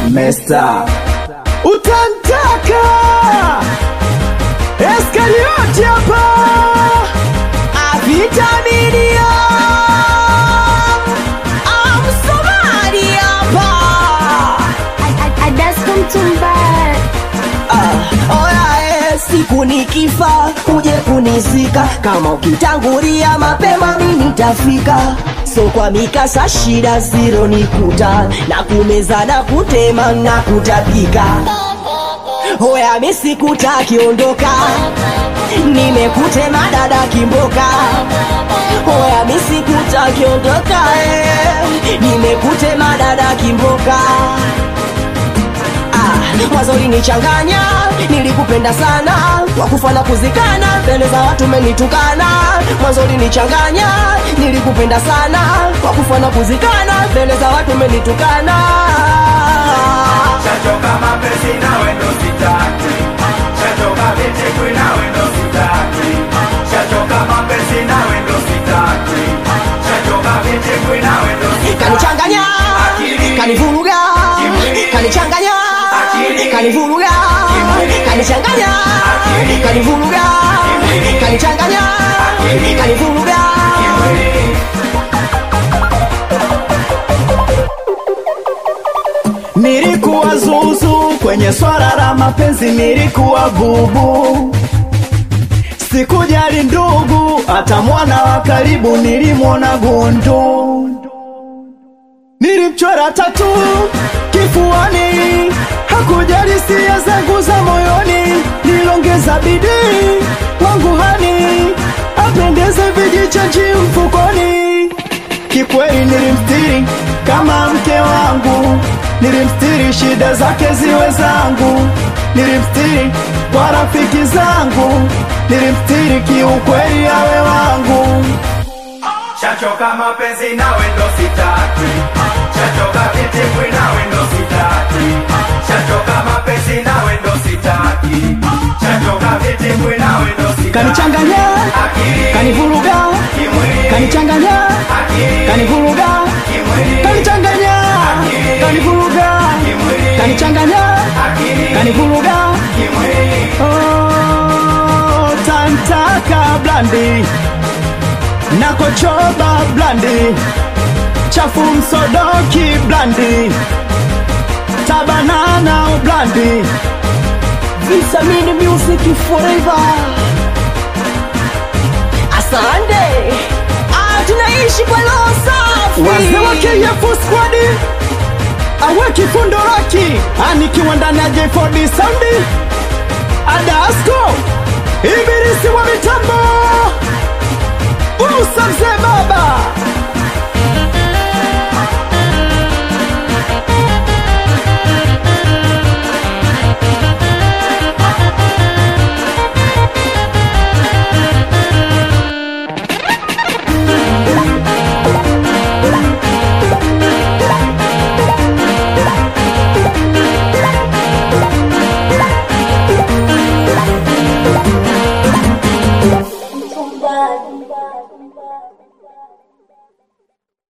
Mesta utantaka Eskarioti hapa Avitaminia Amsomali hapa Adasko Mtumba Ah, oya eh, siku nikifa uje kunizika kama ukitangulia mapema mi nitafika so kwa mikasa shida ziro nikuta na kumeza na kutema na kutapika Hoya mi sikutaki ondoka, nimekutema dada kimboka. Hoya mi sikutaki ondoka, eh, nimekutema dada kimboka. Ah, mwanzo ulinichanganya, nilikupenda sana, wakufa na kuzikana, mbele za watu umenitukana. Mwanzo ulinichanganya, nilikupenda sana, wakufa na kuzikana, mbele za watu umenitukana. Shachoka mapenzi nawe ndo sitaki, shachoka vichekwi nawe ndo sitaki, shachoka mapenzi nawe ndo sitaki, shachoka vichekwi nawe ndo sitaki. kanichanganya Akili. kanivuruga Kimwili. kanichanganya Akili. kanivuruga Kimwili. kanichanganya Akili. kanivuruga Kimwili. kanichanganya Akili. kanivuruga Kimwili. Nilikuwa zuzu kwenye swala la mapenzi, nilikuwa bubu, sikujali ndugu, hata mwana wa karibu nilimwona gundu. Nilimchora tatu kifuani, hakujali hisia zangu za moyoni, nilongeza bidii wangu hani apendeze vijichaji mfukoni. Kikweli nilimstiri kama mke wangu, nilimstiri shida zake ziwe zangu, nilimstiri kwa rafiki zangu, nilimstiri kiukweli awe wangu. Shachoka mapenzi nawe ndo sitaki, shachoka vichekwi nawe ndo sitaki, shachoka mapenzi nawe ndo sitaki, shachoka vichekwi nawe ndo sitaki. Kanichanganya, Akili. kanivuruga, Kimwili. kanichanganya, Akili. kanivuruga, Kimwili. kanichanganya, Akili. kanivuruga, Kimwili. kanichanganya, Akili. kanivuruga. Kimwili. Oh, tantaka blandi nakochoba blandi chafu msodoki blandi tabanana blandi Vitamini music forever asante ah, tunaishi kwa roho safi wazee wa KF squad aweki fundoraki anikiwa ndani ya J4D Sound Adasco ibilisi wa mitambo